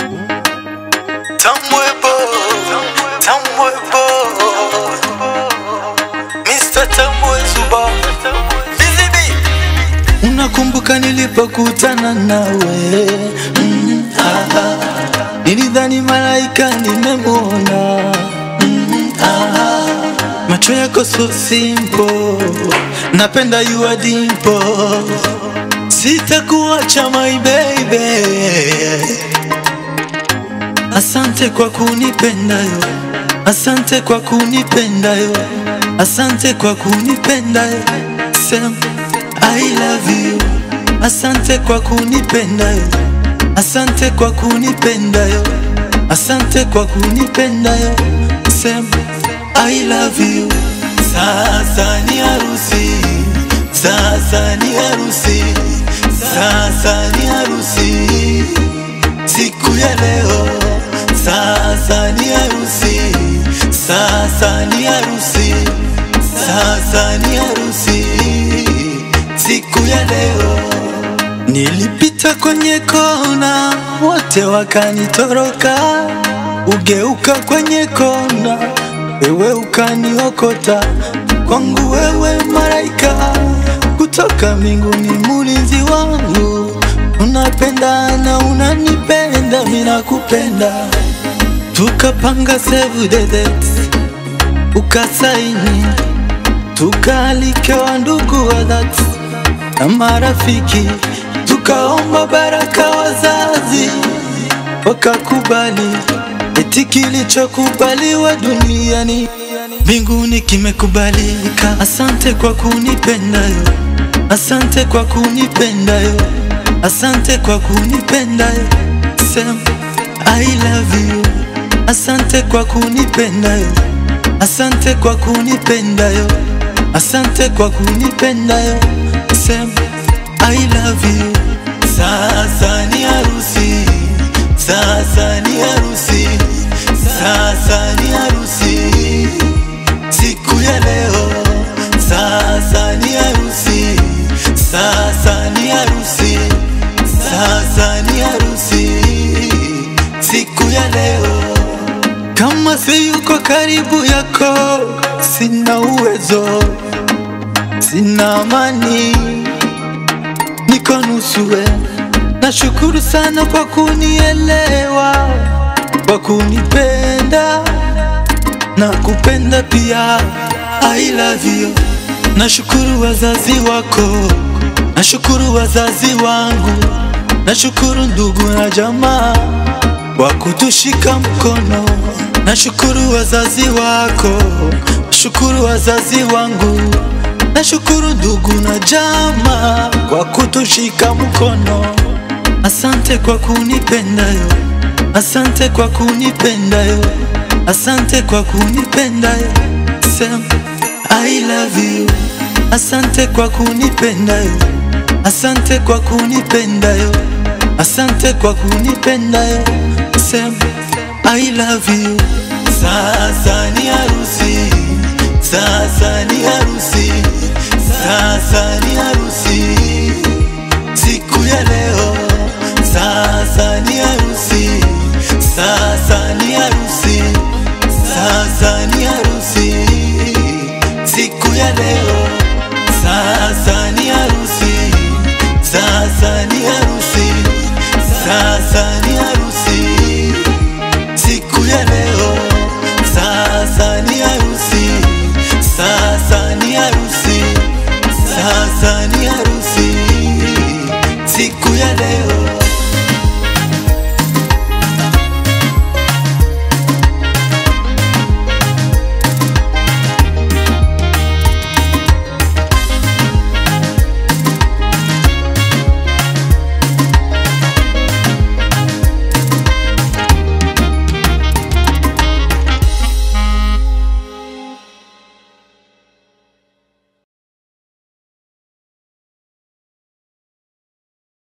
Tamwebo, Tamwebo, Mr. Tamwezuba, Busy Bee. Unakumbuka nilipokutana nawe mm, ah, ah. Nilidhani malaika nimemwona mm, ah, macho yako so simple, napenda you are dimple, sitakuacha my baby Asante kwa kunipenda yo, asante kwa kunipenda yo, asante kwa kunipenda yo. Sem, I love you. Asante kwa kunipenda yo, asante kwa kunipenda yo, asante kwa kunipenda yo. Sem, I love you. Sasa ni harusi, sasa ni harusi, sasa ni harusi siku ya leo, sasa ni harusi, sasa ni harusi, sasa ni harusi, siku ya leo. Nilipita kwenye kona, wote wakanitoroka, ugeuka kwenye kona, wewe ukaniokota, kwangu wewe malaika kutoka mbinguni, mulinzi wangu unapenda na unanipenda, mimi nakupenda. Tukapanga save the dates, ukasaini, tukaalikewa ndugu wa dhati na marafiki, tukaomba baraka wazazi, wakakubali. Eti kilichokubaliwa duniani mbinguni kimekubalika. Asante kwa kunipenda yo, asante kwa kunipenda yo, asante kwa kunipenda yo. Sem, I love you. Asante kwa kunipenda yo, asante kwa kunipenda yo, asante kwa kunipenda yo. Sem, I love you. Sasa ni harusi, sasa ni harusi, sasa ni harusi, siku ya leo. Sasa ni harusi, sasa ni harusi, sasa ni harusi, siku ya leo. Kama si yuko karibu yako, sina uwezo, sina amani, niko nusuwe. Nashukuru sana kwa kunielewa, kwa kunipenda na kupenda pia. I love you. Nashukuru wazazi wako, nashukuru wazazi wangu, nashukuru ndugu na jamaa wa kutushika mkono. Nashukuru wazazi wako, nashukuru wazazi wangu, nashukuru ndugu na jamaa kwa kutushika mkono. Asante kwa kunipenda yo, asante kwa kunipenda yo, asante kwa kunipenda yo. Sem, I love you. Asante kwa kunipenda yo, asante kwa kunipenda yo, asante kwa kunipenda yo. Sem, I love you. Sasa ni harusi, sasa ni harusi, sasa ni harusi, siku ya leo. Sasa ni harusi, sasa ni harusi, sasa ni harusi, siku ya leo. Sasa ni harusi, sasa ni harusi, sasa ni harusi, siku ya leo. Sasa ni harusi, sasa ni harusi, sasa ni harusi,